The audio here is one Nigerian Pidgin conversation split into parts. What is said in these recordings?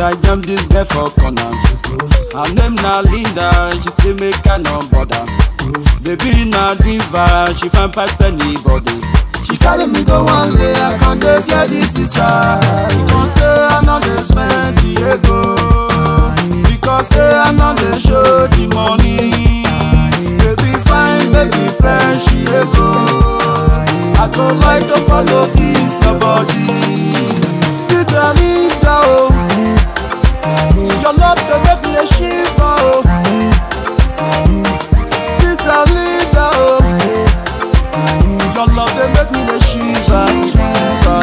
I jam this girl for corner. Her name na Linda, she say make I no bother. Baby na diva, she fine pass anybody. She carry me go one day, I can't dey fear this sister. Because say I no dey spend the ego. Because say I no dey show the money. Baby fine, baby fresh, she ego. I go like to follow this your body. Sister Linda, oh. Your love dey make me dey shiver, oh. Sister Linda, oh. Your love dey make me dey shiver, shiver.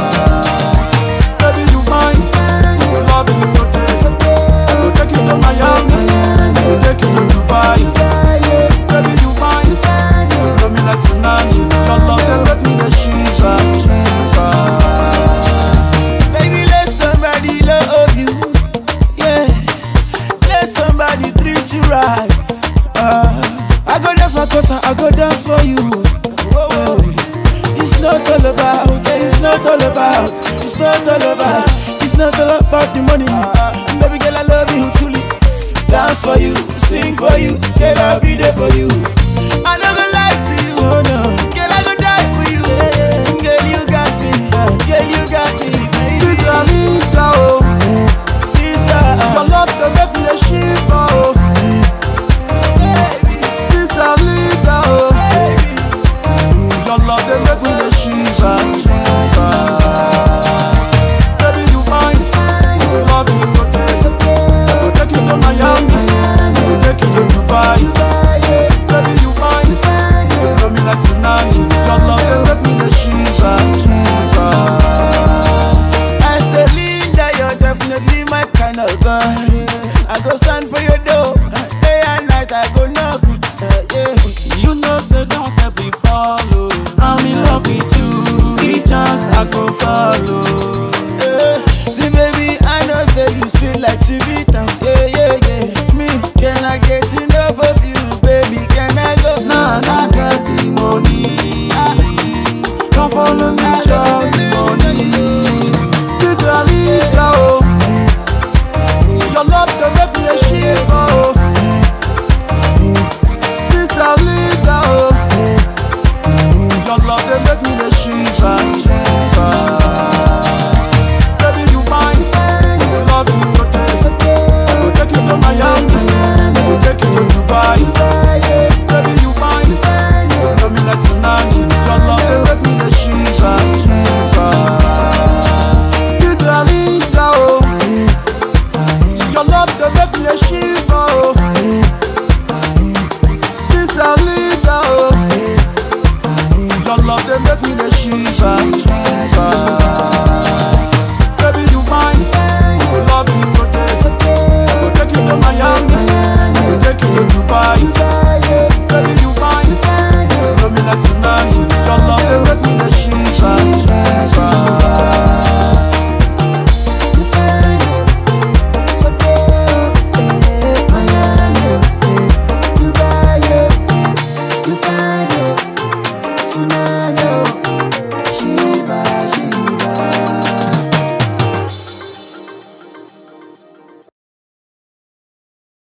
Baby you fine, your love is so tasty. I go take you to Miami, I go take you to Dubai. Baby you fine, you love me like tsunami. Your love dey make me dey shiver, shiver. Baby, let somebody love you. Yeah. Let somebody treat you right. Uh, I go dance for Kosa, I go dance for you. Uh, it's not all about, it's not all about, it's not all about, it's not all about the money. Baby girl, I love you truly. Dance for you, sing for you, girl, I'll be there for you. I never lie to you, oh no. Girl, I go die for you. Girl, you got me, girl, you got me, baby. Sister Linda, oh. Sister, Your love dey make me dey shiver, oh. baby, Sister Linda, oh. baby. Your love dey make me dey shiver, shiver. Baby you fine, your love is so tasty. I go take you to Miami, I go take you to Dubai. Baby you fine, you love me like tsunami. Your love dey make me dey shiver, shiver. I say, Linda, you're definitely my kind of girl. I go stand for your door, day and night I go knock. Uh, yeah. You know say don't say we follow. I'm in love with you. Each chance I go follow. Yeah. See, baby, I know say you sweet like Chivita. Yeah, yeah, yeah. Me, can I get enough of you, baby? Can I go? Nah, nah, get the money. Come follow me, chop the money. Sister Lisa, oh. Your love dey make me dey shiver, oh. Sister Lisa, oh. Your love dey make me dey shiver, shiver. Baby, you fine, your love is so tasty. I go take you to Miami, I go take you to Dubai. Baby, you fine, you love me like tsunami. Your love dey make me dey shiver, shiver. Sister Lisa, oh. Your love dey make me dey shiver, oh. Sister Lisa, oh. Your love dey make me dey shiver, shiver.